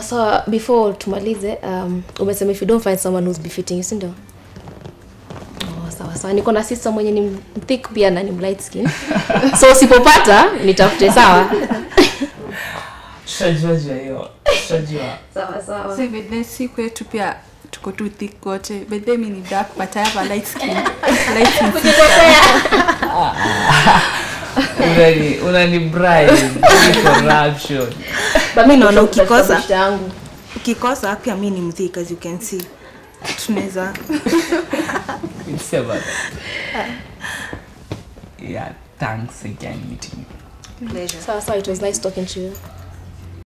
so before tumalize um, umesema if you don't find someone who's befitting you si ndio oh, sawa sawa niko na sister mwenye ni thick pia na ni light skin so usipopata nitafute sawa tutajua juu ya hiyo tutajua sawa sawa So bedhe si kwetu pia tuko tu thick wote. Bedhe mi ni dark but I have a light skin. light skin. unani unani bribe Hii corruption But mi naona niko ukikosa beshte yangu ukikosa pia mi ni mthik as you can see tunaweza It's about yeah thanks again meeting you pleasure sawa sawa it was nice talking to you